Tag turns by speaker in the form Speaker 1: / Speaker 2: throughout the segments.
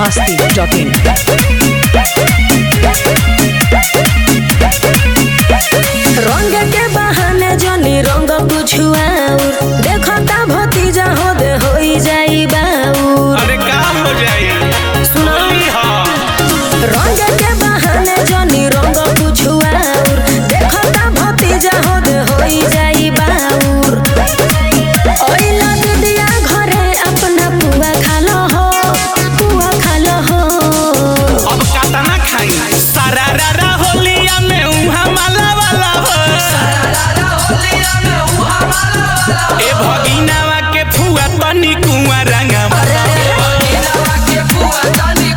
Speaker 1: masti.in.
Speaker 2: रंग के बहाने जनी रंग बुझुआउर देखो ता भतीजा हो दे होई जाई बाउर
Speaker 3: अरे का हो जाई
Speaker 2: सुनो
Speaker 3: होली ह
Speaker 2: रंग के बहाने जनी रंग बुझुआउर देखो ता भतीजा हो दे होई जाई बाउर ओई लग दिया घरे अपना पुआ खालो हो पुआ खालो हो
Speaker 3: अब कातना खाई सारा रारा होलिया में उहा माला वाला हो ए भगिनावा के फुआ तनी कुआ रंगा वाला ए भगिनावा के फुआ तनी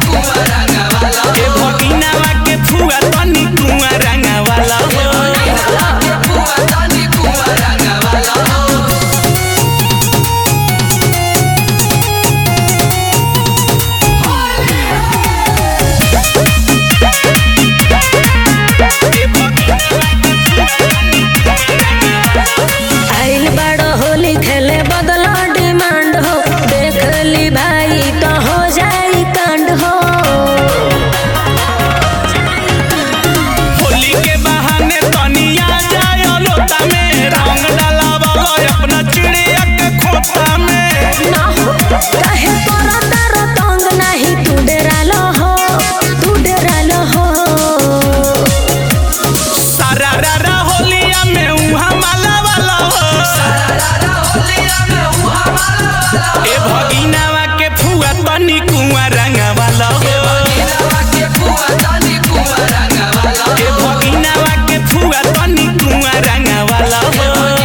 Speaker 3: कुआ रंगा वाला हो
Speaker 2: आइल बड़ो होली खेले बदला डिमांड हो देख ली भाई तो हो जाई कांड हो
Speaker 3: होली के बहाने तनी आ जाए लोटा में रंग डाला वाला अपना चिड़िया के खोता में
Speaker 2: ना हो काहे तोरा तारो तंग नहीं तू डेरालो हो तू डेरालो हो
Speaker 3: सारा रारा होलिया में उहा माला वाला हो ए भगिनावा के फुआ तनी कुआ रंगा वाला हो ए भगिनावा के फुआ तनी कुआ रंगा वाला हो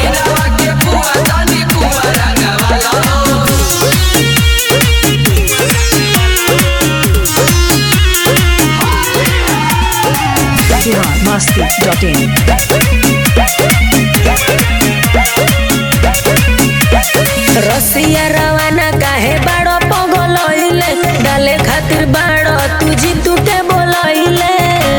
Speaker 1: Bihar masti.in.
Speaker 2: रसिया रवाना काहे बाड़ो पगलइले डाले खातिर बाड़ो तू जीतू के बोलइले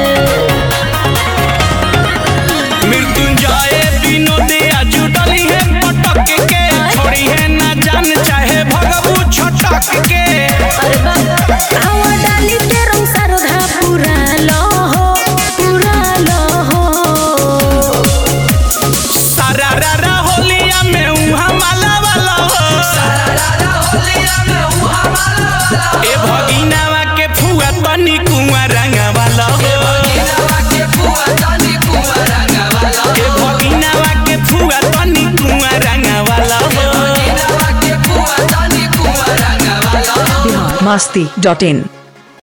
Speaker 3: मृत्युंजय विनोदे आजू डली है पटक के छोड़ी है ना जान चाहे भगबू छटक के
Speaker 2: अरे बाबा आवा डाली के रंग सरधा पूरा लो हो पूरा लो हो
Speaker 3: सारा रारा होलिया में उहा माला वाला हो ए भगिनावा के फुआ तनी कुआ रंगा वाला हो ए भगिनावा के फुआ तनी कुआ रंगा वाला हो
Speaker 1: Bihar masti.in.